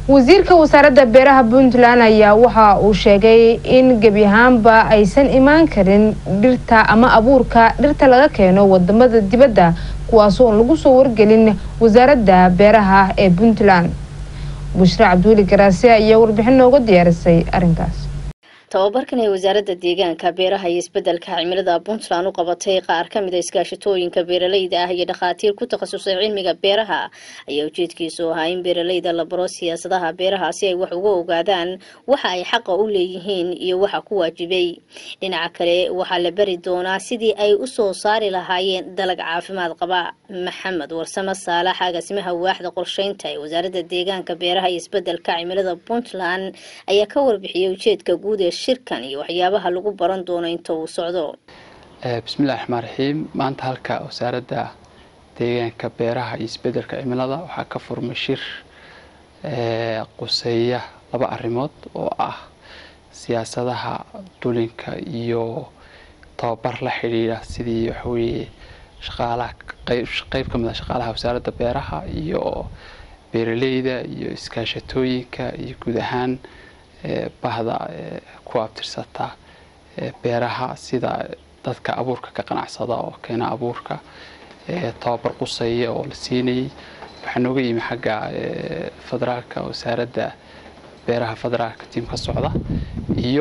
wasiirka wasaaradda beeraha puntland ayaa waxa uu sheegay in gebi ahaanba aysan imaan karin dhirta ama abuurka dhirta laga keeno wadamada dibadda kuwaasoo lagu soo wargelin wasaaradda beeraha ee puntland bushre cabdiweli garaase ayaa warbixin nooga diyaarisay arrinkaas tababarkan ee wasaaradda deegaanka beeraha iyo isbedelka cimilada puntland u qabatay qaar ka mid a iskaashatooyinka beeraleyda ah iyo dhakhaatiir ku takhasusay cilmiga beeraha ayaa ujeedkiisu ahaa in beeraleyda la baro siyaasadaha beeraha si ay wax uga ogaadaan waxa ay xaqa u leeyihiin iyo waxa ku waajibay dhinaca kale waxaa la bari doonaa sidii ay u soo saari lahaayeen dalag caafimaad qaba maxamed warsame saalax agaasimaha waaxda qorsheynta ee wasaaradda deegaanka beeraha iyo isbedelka cimilada puntland ayaa ka warbixiyay ujeedka guud ee shirkan iyo waxyaabaha lagu baran doono inta uu socdo bismillahi raxmaan raxiim maanta halka wasaaradda deegaanka beeraha iyo isbedelka cimilada waxaa ka furmay shir quseeya laba arrimood oo ah siyaasadaha dulinka iyo tababar la xidhiidha sidii waxaweeye shaqaalaha qeyb ka mid a shaqaalaha wasaaradda beeraha iyo beeraleyda iyo iskaashatooyinka iyo guud ahaan bahda ku abtirsata beeraha sida dadka abuurka ka qanacsada oo keena abuurka tababar quseeya oo la siinayay waxaa nooga yimi xagga federaalka wasaaradda beeraha federaalka tiim ka socda iyo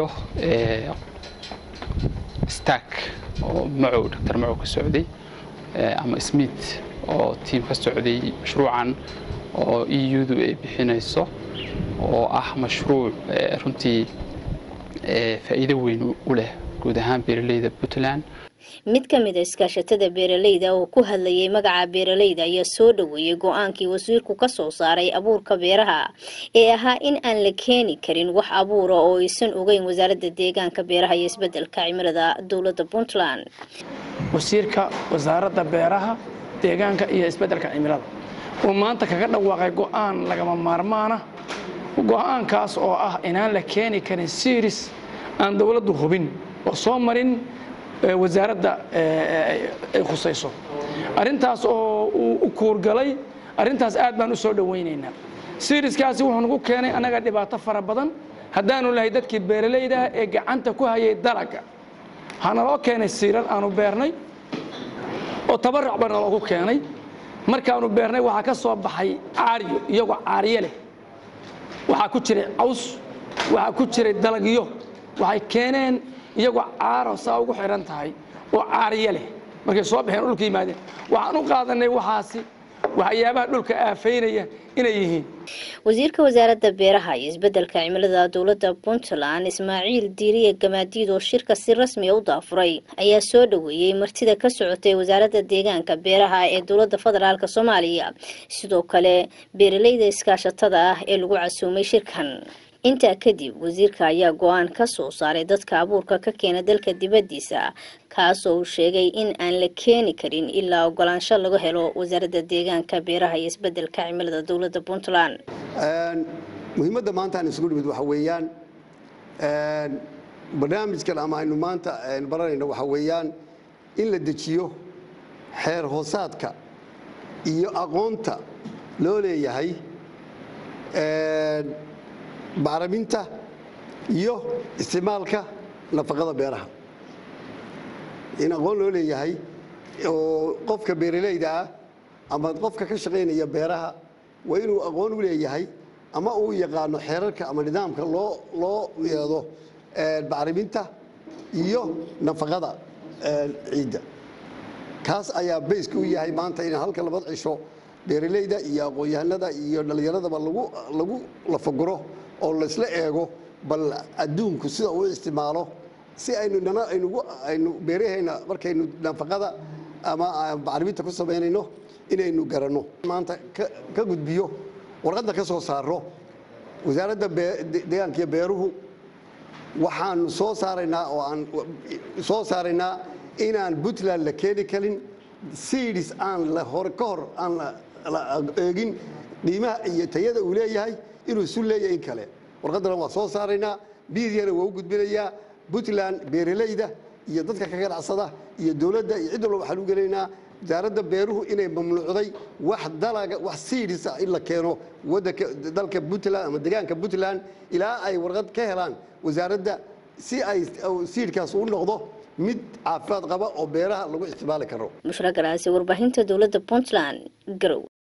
stark oo macow doctor macow ka socday ama smith oo tiim ka socday mashruucan oo e u-du ay bixinayso oo ah mashruuc runtii faa'iido weyn u leh guud ahaan beeraleyda puntland mid ka mid a iskaashatada beeraleyda oo ku hadlayay magaca beeraleyda ayaa soo dhaweeyey go-aankii wasiirku ka soo saaray abuurka beeraha ee ahaa in aan la keeni karin wax abuura oo aysan ogeyn wasaaradda deegaanka beeraha iyo isbedelka cimilada dowladda puntland wasiirka wasaaradda beeraha deegaanka iyo isbedelka cimilada uu maanta kaga dhawaaqay go-aan lagama maarmaana go-aankaas oo ah inaan la keeni karin siris aan dowladdu hubin oo soo marin wasaaradda ay khusayso arrintaas oo uu u kuurgalay arrintaas aad baan u soo dhowaynaynaa siriskaasi wuxuu nagu keenay annaga dhibaato fara badan haddaanu lahay dadkii beeralaydaha ee gacanta ku hayay dalaga hanaloo keenay siirar aanu beernay oo tabaruc baa naloogu keenay markaanu beernay waxaa ka soo baxay caariyo iyagoo caariye leh waxaa ku jiray caws waxaa ku jiray dalagyo waxay keeneen iyagoo caaro saa ugu xidhan tahay oo caariye leh markay soo baxeen dhulka yimaadeen waxaan u qaadanay waxaasi waxyaabaha dhulka aafaynaya inay yihiin wasiirka wasaaradda beeraha iyo isbedelka cimilada dowladda puntland ismaaciil diiriye gamaadiid oo shirka si rasmi a u daafuray ayaa soo dhaweeyey martida ka socotay wasaaradda deegaanka beeraha ee dowladda federaalk soomaaliya sidoo kale beeraleyda iskaashatada ah ee lagu casuumay shirkan intaa kadib wasiirka ayaa go-aan ka soo saaray dadka abuurka ka keena dalka dibaddiisa kaasoo uu sheegay in aan la keeni karin ilaa ogolaansho laga helo wasaaradda deegaanka beeraha iyo isbedelka cimilada dowladda puntland muhiimadda maanta aan isugu nimid waxa weeyaan barnaamijkan ama aynu maanta baranayno waxa weeyaan in la dejiyo xeer hoosaadka iyo aqoonta loo leeyahay bacriminta iyo isticmaalka nafaqada beeraha in aqoon loo leeyahay oo qofka beeralayda ah ama qofka ka shaqaynaya beeraha waa inuu aqoon u leeyahay ama uu yaqaano xeerarka ama nidaamka loo loo yeedo bacriminta iyo nafaqada ciidda kaas ayaa bayska u yahay maanta in halka labad cisho beeralayda iyo aqoon-yahanada iyo dhallinyaradaba lagu lagu lafaguro oo laysla eego bal adduunku sida uu isticmaalo si aynu nana aynugu aynu beerahayna markaynu nafaqada ama bacriminta ku samaynayno inaynu garanno maanta ka gudbiyo warqadda ka soo saaro wasaaradda deegaanka iyo beeruhu waxaanu soo saaraynaa oo aan soo saaraynaa inaan puntland la keeni karin seeds aan la hore ka hor aan la eegin qiimaha iyo tayada uu leeyahay inuu isu leeyahay in kale warqaddana waa soo saaraynaa miidiyana waa u gudbinayaa puntland beeralayda iyo dadka ka ganacsada iyo dowladda iyo cid walba waxaan u gelaynaa wasaaradda beeruhu inay mamnuucday wax dalaga wax siidhisa in la keeno wadanka dalka puntland ama deegaanka puntland ilaa ay warqad ka helaan wasaaradda si ay siidhkaas u noqdo mid caafimaad qaba oo beeraha lagu isticmaali karo bushra garaasi warbaahinta dowladda puntland garow